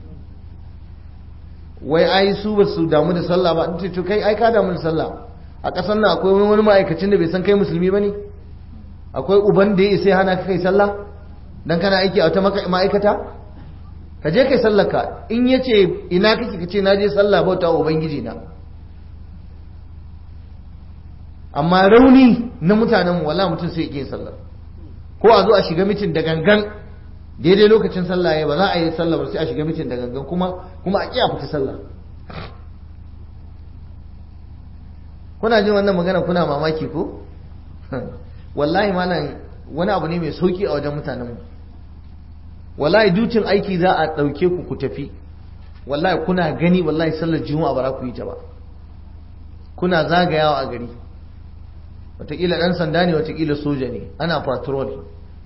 wai ai su ba su damu da sallah ba ce to kai ai ka damu da sallah a ƙasar nan akwai wani ma'aikacin da bai san kai musulmi ba ne akwai uban da ya isa hana ka kai sallah dan kana aiki a wata ma'aikata ka je kai sallaka in ya ce ina kake ka ce na je sallah bauta wa ubangiji na amma rauni na mutanen wala mutum sai yin sallah ko a zo a shiga mitin da gangan daidai lokacin sallah ya ba za a yi sallah ba sai a shiga mitin da gangan kuma kuma a kiya fita sallah kuna jin wannan magana kuna mamaki ko wallahi malam wani abu ne mai sauki a wajen mutanen mu wallahi dutin aiki za a ɗauke ku ku tafi wallahi kuna gani wallahi sallar juma'a ba za ku yi ta ba kuna zagayawa a gari watakila ɗan sanda ne watakila soja ne ana patrol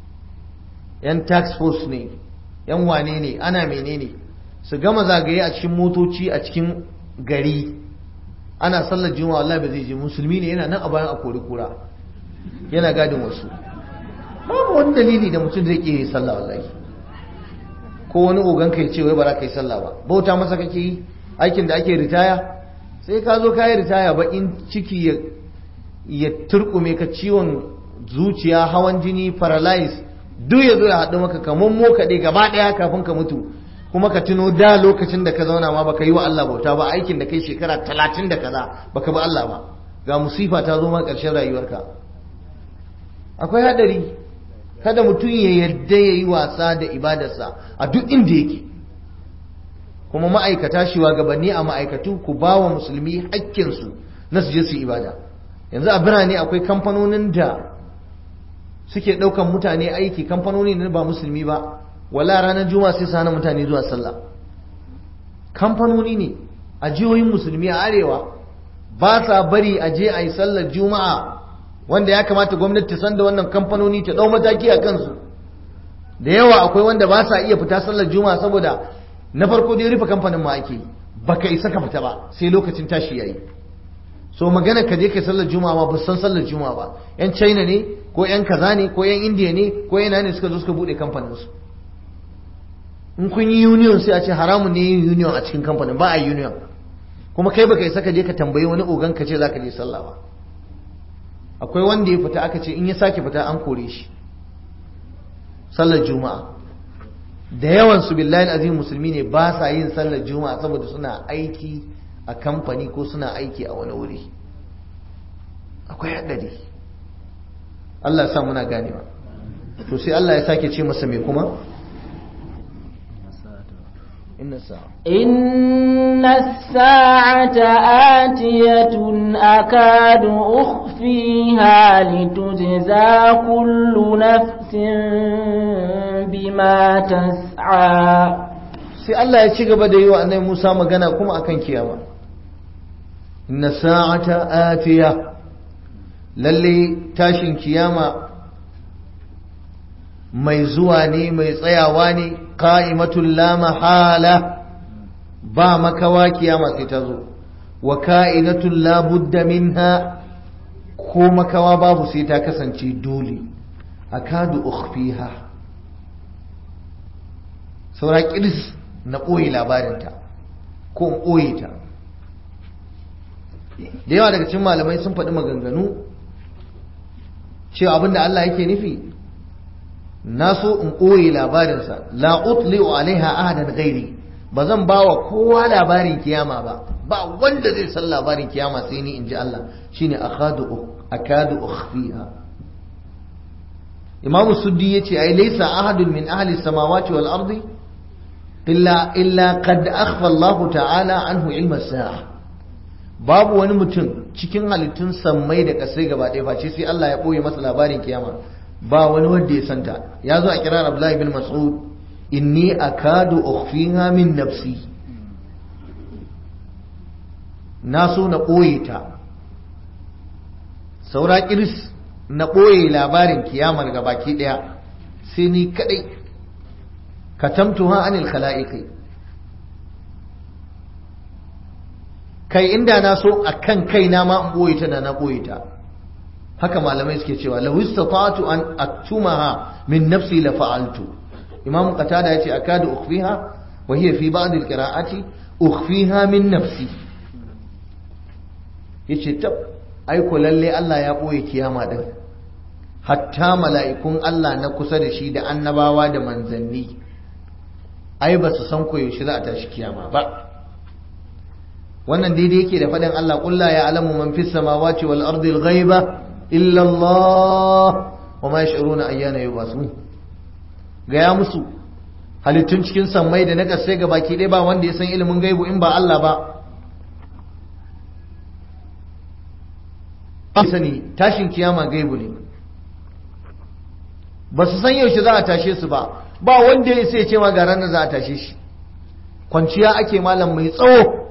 yan tax force ne yan wane ne ana menene su gama zagaye a cikin motoci a cikin gari ana sallar juma'a wallahi ba zai je musulmi ne yana nan a bayan a kori kura yana gadin wasu babu wani dalili da mutum zai ke sallah wallahi ko wani ogan ka ce wai ba za ka yi sallah ba bauta masa kake yi aikin da ake ritaya sai ka zo ka yi ritaya bakin ciki ya ya turkume ka ciwon zuciya hawan jini paralyze duk ya zo ya haɗu maka kamar mo kaɗe gaba ɗaya kafin ka mutu kuma ka tuno da lokacin da ka zauna ma baka yi wa Allah bauta ba aikin da kai shekara talatin da kaza baka bi Allah ba ga musifa ta zo ma ƙarshen rayuwarka akwai hadari kada mutum ya yarda ya yi wasa da ibadarsa a duk inda yake kuma ma'aikata shugabanni a ma'aikatu ku ba wa musulmi hakkinsu na su je su ibada yanzu a birane akwai kamfanonin da suke ɗaukan mutane aiki kamfanoni ne ba musulmi ba wala ranar juma'a sai su hana mutane zuwa sallah kamfanoni ne a jihohin musulmi a arewa ba sa bari a je a yi sallar juma'a wanda ya kamata gwamnati ta san da wannan kamfanoni ta ɗau mataki a kansu da yawa akwai wanda ba sa iya fita sallar juma'a saboda na farko dai rufe kamfanin ma ake baka isa ka fita ba sai lokacin tashi yayi so magana ka je kai sallar juma'a ma ba san sallar juma'a ba yan china ne ko yan kaza ne ko yan india ne ko yana ne suka zo suka bude kamfanin su in kun yi union sai a ce haramun ne yin union a cikin kamfanin ba a union kuma kai baka isa ka je ka tambayi wani ogan ka ce zaka je sallah ba akwai wanda ya fita aka ce in ya sake fita an kore shi sallar juma'a da yawan su billahi azim musulmi ne ba sa yin sallar juma'a saboda suna aiki a kamfani ko suna aiki a wani wuri akwai haɗari Allah sa muna ganewa to sai Allah ya sake ce masa mai kuma inna sa'a إن الساعة آتية أكاد أخفيها لتجزى كل نفس بما تسعى sai Allah ya ci gaba da yi wa annabi Musa magana kuma akan kiyama inna sa'ata atiya lalle tashin kiyama mai zuwa ne mai tsayawa ne qa'imatul la mahala ba makawa kiyama sai ta zo wa ka'inatul la budda minha ko makawa babu sai ta kasance dole akadu ukhfiha saura kiris na ɓoye labarinta ko in ɓoye ta da yawa daga cikin malamai sun faɗi maganganu cewa abinda Allah yake nufi na so in ɓoye labarinsa la utli'u alaiha ahadan ghairi ba zan ba wa kowa labarin kiyama ba ba wanda zai san labarin kiyama sai ni in ji Allah shine akadu akadu ukhfiha imamu suddi yace ai laysa ahadun min ahli samawati wal ardi illa illa qad akhfa Allah ta'ala anhu ilma sa'a babu wani mutum cikin halittun sammai da kasai gaba ɗaya face sai Allah ya ɓoye masa labarin kiyama ba wani wanda ya santa ya zo a kiran Abdullahi bin Mas'ud inni akadu ukhfiha min nafsi na so na ɓoye ta saura kiris na ɓoye labarin kiyamar ga baki ɗaya sai ni kadai katamtuha anil khala'iqi kai inda na so akan kaina ma in boye ta da na boye ta haka malamai suke cewa law istata'tu an aktumaha min nafsi la fa'altu imam qatada yace akadu ukhfiha wa hiya fi ba'd al-qira'ati ukhfiha min nafsi yace tab ai ko lalle Allah ya boye kiyama din hatta mala'ikun Allah na kusa da shi da annabawa da manzanni ai ba su san ko yaushe za a tashi kiyama ba wannan daidai yake da faɗin Allah ƙulla ya alamu man fis samawati wal ardi al ghaiba illa Allah wa ma yash'uruna ayyana yubasun ga ya musu halittun cikin sammai da na kasai ga baki ɗaya ba wanda ya san ilimin gaibu in ba Allah ba sani tashin kiyama gaibu ne ba su san yaushe za a tashe su ba ba wanda ya sai ce ma ga ranar za a tashe shi kwanciya ake malam mai tsawo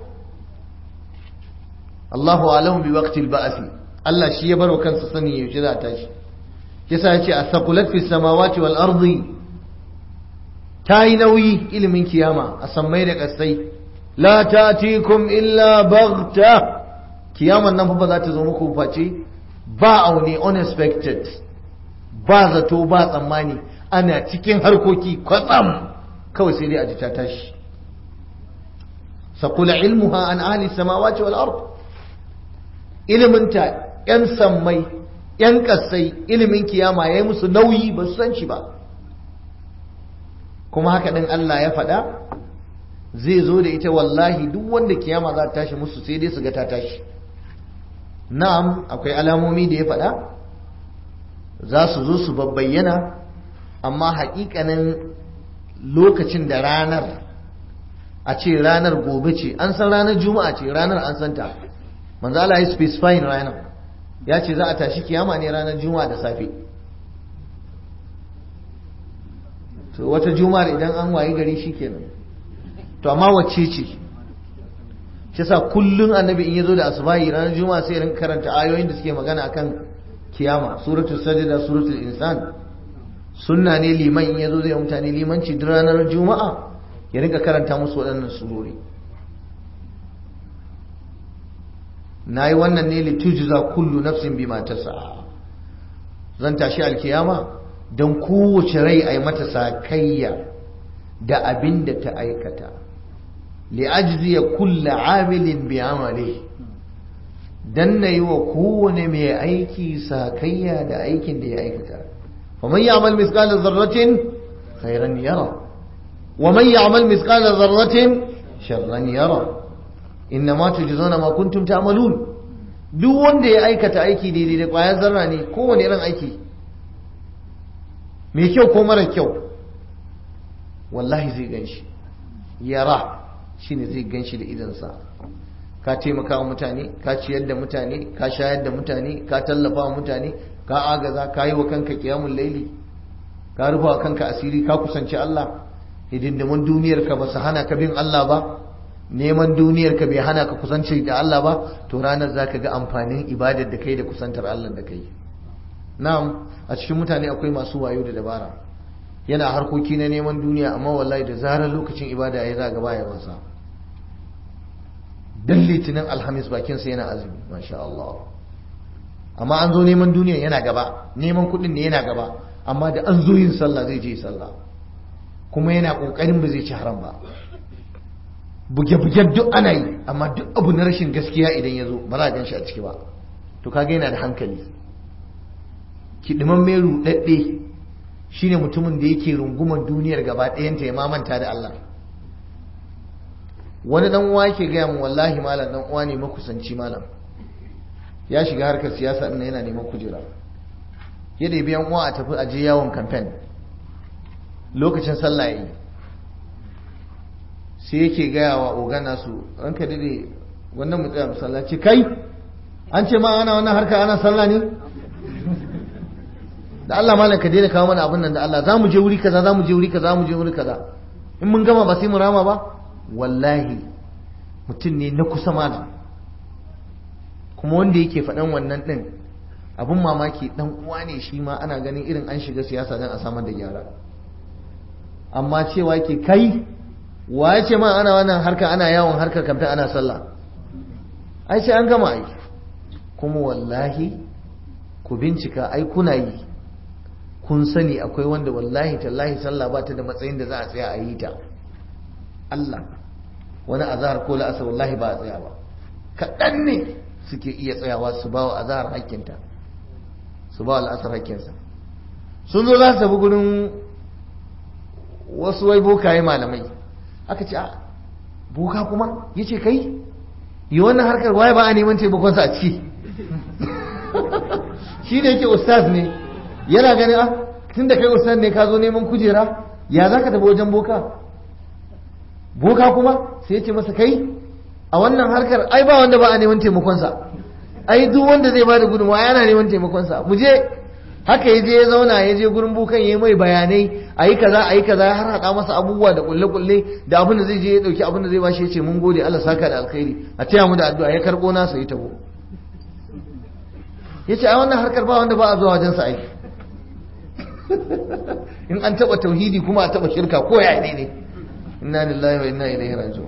Allahu alamu bi waqtil ba'thi Allah shi ya baro kansa sani yaushe za a tashi yasa yace as-saqulat fis samawati wal ardi tayi nauyi ilimin kiyama a sammai da kasai la ta'tikum illa baghta kiyaman nan fa ba za ta zo muku face ba aune unexpected ba zato ba tsammani ana cikin harkoki kwatsam kawai sai dai a ji ta tashi saqula ilmuha an ahli samawati wal ard iliminta yan sammai yan kasai ilimin kiyama yayi musu nauyi ba su san shi ba kuma haka din Allah ya faɗa zai zo da ita wallahi duk wanda kiyama za ta tashi musu sai dai su ga ta tashi na'am akwai alamomi da ya faɗa za su zo su babbayyana amma haƙiƙanin lokacin da ranar a ce ranar gobe ce an san ranar juma'a ce ranar an santa manzo Allah ya specify ranar ya ce za a tashi kiyama ne ranar juma'a da safe to wata juma'ar idan an wayi gari shikenan to amma wacce ce shi yasa kullun annabi in yazo da asubahi ranar juma'a sai rin karanta ayoyin da suke magana akan kiyama suratul sajda suratul insan sunna ne liman in yazo zai mutane limanci duk ranar juma'a ya rinka karanta musu waɗannan surori nayi wannan ne litujza kullu nafsin bima tas'a zan tashi alkiyama dan kowace rai ai mata sakayya da abin da ta aikata li'ajziya kullu amilin bi amalihi dan na yi wa kowane mai aiki sakayya da aikin da ya aikata faman ya'mal mithqala dharratin khairan yara wa man ya'mal mithqala dharratin sharran yara innama tujzauna ma kuntum ta'malun duk wanda ya aikata aiki daidai da kwayar zarra ne kowane irin aiki mai kyau ko mara kyau wallahi zai ganshi yara shine zai ganshi da idansa ka taimaka wa mutane ka ciyar da mutane ka shayar da mutane ka tallafa wa mutane ka agaza ka yi wa kanka kiyamun laili ka rufa wa kanka asiri ka kusanci Allah hidindimin duniyar ka ba su hana ka bin Allah ba neman duniyar ka bai hana ka kusanci da Allah ba to ranar za ka ga amfanin ibadar da kai da kusantar Allah da kai na'am a cikin mutane akwai masu wayo da dabara yana harkoki na neman duniya amma wallahi da zarar lokacin ibada ya za ga baya wasa dan litinin alhamis bakinsa yana azumi masha Allah amma an zo neman duniya yana gaba neman kuɗin ne yana gaba amma da an zo yin sallah zai je sallah kuma yana ƙoƙarin ba zai ci haram ba buge-buge duk ana yi amma duk abu na rashin gaskiya idan ya zo ba za a gan shi a ciki ba to kaga yana da hankali kiɗiman mai ruɗaɗɗe shine mutumin da yake rungumar duniyar gaba ɗayanta ya mamanta da Allah wani dan uwa yake gaya mu wallahi malam dan uwa ne makusanci malam ya shiga harkar siyasa din yana neman kujera ya da biyan uwa a tafi a je yawon campaign lokacin sallah yayi sai yake gaya wa ogana su ranka dade wannan mu tsaya masallaci kai an ce ma ana wannan harka ana sallah ne da Allah malam ka daina kawo mana abin nan da Allah za mu je wuri kaza za mu je wuri kaza za mu je wuri kaza in mun gama ba sai mu rama ba wallahi mutum ne na kusa malam kuma wanda yake faɗan wannan ɗin abin mamaki dan uwa ne shi ma ana ganin irin an shiga siyasa don a samar da gyara amma cewa ke kai wa ya ce ma ana wannan harka ana yawon harkar kamta ana sallah ai sai an gama aiki kuma wallahi ku bincika ai kuna yi kun sani akwai wanda wallahi tallahi sallah ba ta da matsayin da za a tsaya a yi ta Allah wani azahar ko la'asar wallahi ba a tsaya ba kaɗan ne suke iya tsayawa su ba wa azahar hakkinta su ba wa la'asar hakkinsa sun zo za su tafi gurin wasu wai bokaye malamai aka ce a boka kuma ya ce kai yi wannan harkar waye ba a neman taimakonsa a ciki shi da yake ustaz ne yana ganin ah tun da kai ustaz ne ka zo neman kujera ya za ka tafi wajen boka boka kuma sai ya ce masa kai a wannan harkar ai ba wanda ba a neman taimakonsa ai duk wanda zai bada gudunmawa yana neman taimakonsa mu je haka ya je ya zauna ya je gurin bukan ya mai bayanai a yi kaza a yi kaza har haɗa masa abubuwa da kulle-kulle da abin da zai je ya ɗauki abin da zai bashi ya ce mun gode Allah saka da alkhairi a taya mu da addu'a ya karɓo nasa ya tabo ya ce a wannan harkar ba wanda ba a zuwa wajensa aiki in an taɓa tauhidi kuma a taɓa shirka ko ya ne ne inna lillahi wa inna ilaihi raji'un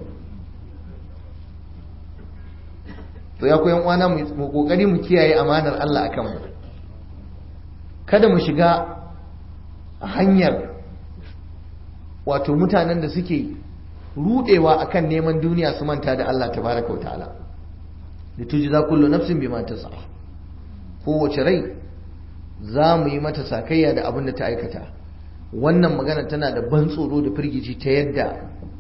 to ya koyan uwana mu kokari mu kiyaye amanar Allah akan mu kada mu shiga hanyar wato mutanen da suke rudewa akan neman duniya su manta da Allah tabaraka wa ta'ala da tujza kullu nafsin bima tas'a kowace rai za mu yi mata sakayya da abin da ta aikata wannan magana tana da ban tsoro da firgici ta yadda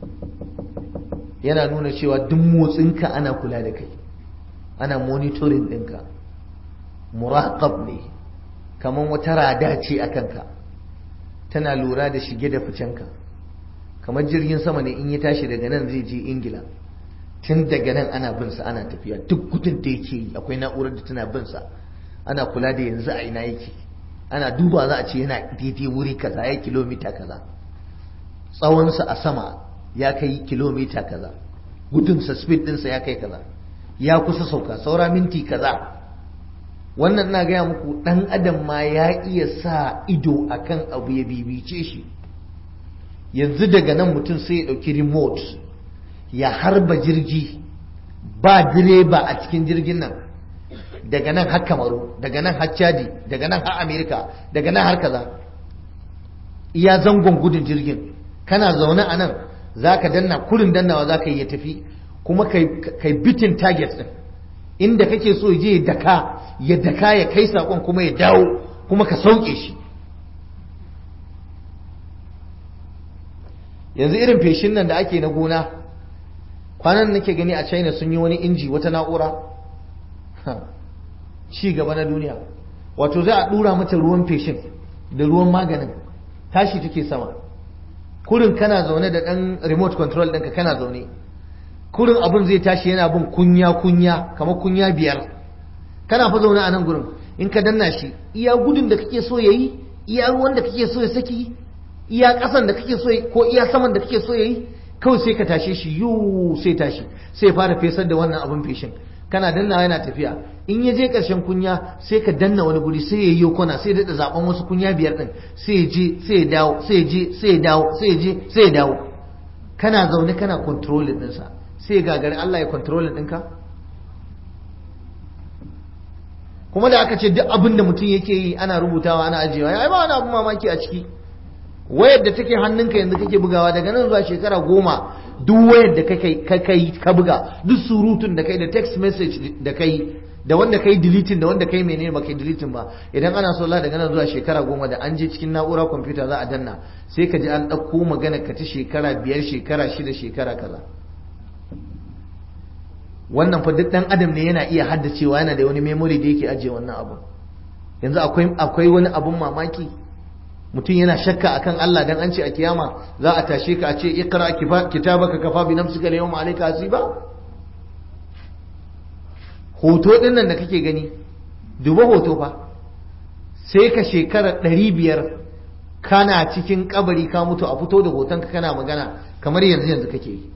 yana nuna cewa duk motsinka ana kula da kai ana monitoring ɗinka muraqab ne kamar wata rada ce a kanka tana lura da shige da ficenka kamar jirgin sama ne in ya tashi daga nan zai je ingila tun daga nan ana bin sa ana tafiya duk gudun da yake yi akwai na'urar da tana bin sa ana kula da yanzu a ina yake ana duba za a ce yana daidai wuri kaza ya kilomita kaza tsawonsa a sama ya kai kilomita kaza gudunsa speed ɗinsa ya kai kaza ya kusa sauka saura minti kaza wannan na gaya muku ɗan adam ma ya iya sa ido akan abu ya bibice shi yanzu daga nan mutum sai ya ɗauki remote ya harba jirgi ba direba a cikin jirgin nan daga nan har kamaru daga nan har chadi daga nan har amerika daga nan har kaza iya zangon gudun jirgin kana zaune a nan za ka danna kurin dannawa za ka yi ya tafi kuma kai bitin target din inda kake so je ya daka ya daka ya kai sakon kuma ya dawo kuma ka sauke shi yanzu irin feshin nan da ake na gona kwanan nake gani a china sun yi wani inji wata na'ura ci gaba na duniya wato za a dura mata ruwan feshin da ruwan maganin tashi take sama kurin kana zaune da ɗan remote control ɗinka kana zaune kurin abin zai tashi yana bin kunya kunya kamar kunya biyar kana fa zaune a nan gurin in ka danna shi iya gudun da kake so yayi iya ruwan da kake so ya saki iya ƙasan da kake so ko iya saman da kake so yayi kawai sai ka tashe shi yu sai tashi sai fara fesar da wannan abin feshin kana dannawa yana tafiya in ya je ƙarshen kunya sai ka danna wani guri sai ya yi kwana sai daɗa zaɓen wasu kunya biyar ɗin sai ya je sai ya dawo sai ya je sai ya dawo sai ya je sai ya dawo kana zaune kana controlling ɗinsa sai gagari Allah ya controlling ɗinka kuma da aka ce duk abin da mutum yake yi ana rubutawa ana ajiyewa ya ba wani abin mamaki a ciki wayar da take hannunka yanzu kake bugawa daga nan zuwa shekara goma duk wayar da kai ka buga duk surutun da kai da text message da kai da wanda kai deleting da wanda kai menene ba kai deleting ba idan ana so Allah daga nan zuwa shekara goma da an je cikin na'ura kwamfuta za a danna sai ka ji an ɗauko magana ka ta shekara biyar shekara shida shekara kaza wannan fa duk dan adam ne yana iya haddacewa yana da wani memory da yake ajiye wannan abu yanzu akwai akwai wani abun mamaki mutum yana shakka akan Allah dan an ce a kiyama za a tashe ka a ce iqra kitabaka kafa bi nafsika al-yawma alayka hasiba hoto din nan da kake gani duba hoto fa sai ka shekara ɗari biyar kana cikin kabari ka mutu a fito da hotonka kana magana kamar yanzu yanzu kake yi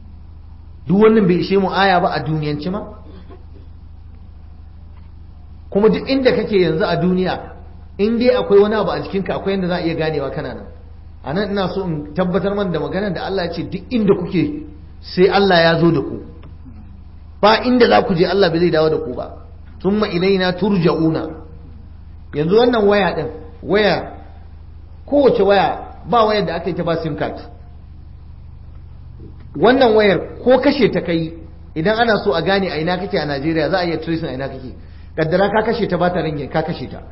duk wannan bai ishe mu aya ba a duniyanci ma kuma duk inda kake yanzu a duniya in dai akwai wani abu a jikinka akwai yadda za a iya ganewa kana nan a nan ina so in tabbatar man da magana da Allah ya ce duk inda kuke sai Allah ya zo da ku ba inda za ku je Allah bai zai dawo da ku ba thumma ilaina turja'una yanzu wannan waya din waya kowace waya ba wayar da aka yi ta ba sim card wannan wayar ko kashe ta kai idan ana so a gane a ina kake a Najeriya za a iya tracing a ina kake kaddara ka kashe ta ba ta ringin ka kashe ta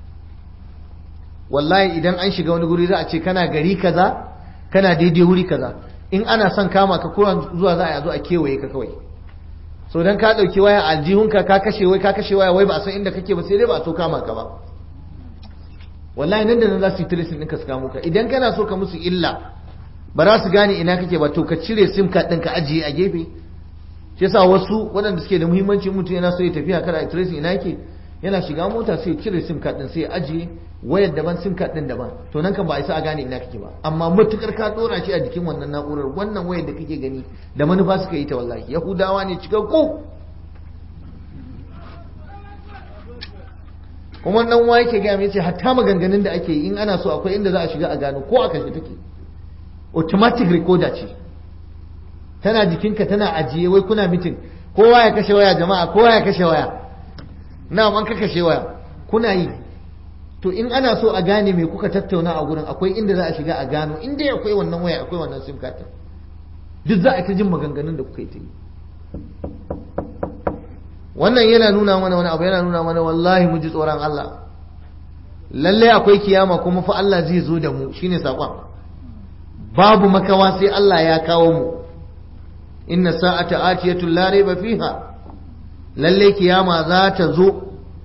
wallahi idan an shiga wani guri za a ce kana gari kaza kana daidai wuri kaza in ana son kama ka ko zuwa za a zo a kewaye ka kawai so dan ka dauki waya aljihunka ka kashe wai ka kashe waya wai ba a san inda kake ba sai dai ba a so kama ka ba wallahi nan da nan za su yi tracing ɗinka su kamo ka idan kana so ka musu illa ba za su gane ina kake ba to ka cire sim card ɗin ka ajiye a gefe shi yasa wasu waɗanda suke da muhimmanci mutum yana so ya tafiya kada a tracing ina yake yana shiga mota sai ya cire sim card ɗin sai ya ajiye wayar daban sim card ɗin daban to nan kan ba a isa a gane ina kake ba amma matukar ka dora shi a jikin wannan na'urar wannan wayar da kake gani da manufa suka yi ta wallahi yahudawa ne cikakku kuma nan wa yake gaya mai ce hatta maganganun da ake yi in ana so akwai inda za a shiga a gano ko a kashe take automatic recorder ce tana jikinka tana ajiye wai kuna mitin kowa ya kashe waya jama'a kowa ya kashe waya na an ka kashe waya kuna yi to in ana so a gane me kuka tattauna a gurin akwai inda za a shiga a gano inda akwai wannan waya akwai wannan sim card duk za a ta jin maganganun da kuka yi ta yi wannan yana nuna mana wani abu yana nuna mana wallahi mu ji tsoron Allah lalle akwai kiyama kuma fa Allah zai zo da mu shine sakon babu makawa sai Allah ya kawo mu inna sa'ata atiyatun la rayba fiha lalle kiyama za ta zo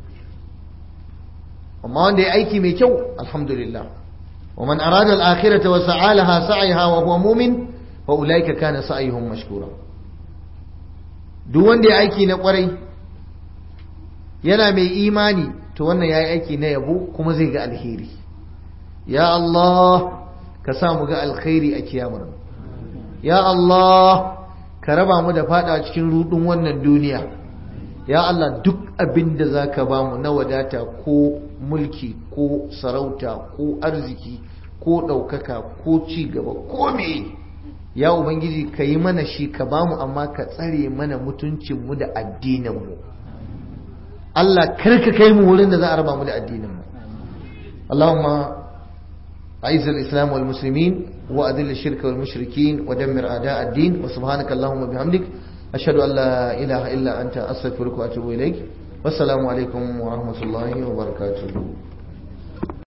amma wanda ya aiki mai kyau alhamdulillah wa man arada al-akhirata wa sa'alaha sa'yha wa huwa mu'min fa ulaika kana sa'yuhum mashkura duk wanda ya aiki na kwarai yana mai imani to wannan ya yi aiki na yabo kuma zai ga alheri ya Allah ka sa mu ga alkhairi a kiyamar ya Allah ka raba mu da fada cikin rudin wannan duniya ya Allah duk abin da za ka ba mu na wadata ko mulki ko sarauta ko arziki ko ɗaukaka ko ci gaba ko me ya ubangiji ka yi mana shi ka ba mu amma ka tsare mana mutuncinmu da addininmu Allah karka kai mu wurin da za a raba mu da addinin mu Allahumma أعز الإسلام والمسلمين وأذل الشرك والمشركين ودمر أعداء الدين وسبحانك اللهم وبحمدك أشهد أن لا إله إلا أنت أستغفرك وأتوب إليك والسلام عليكم ورحمة الله وبركاته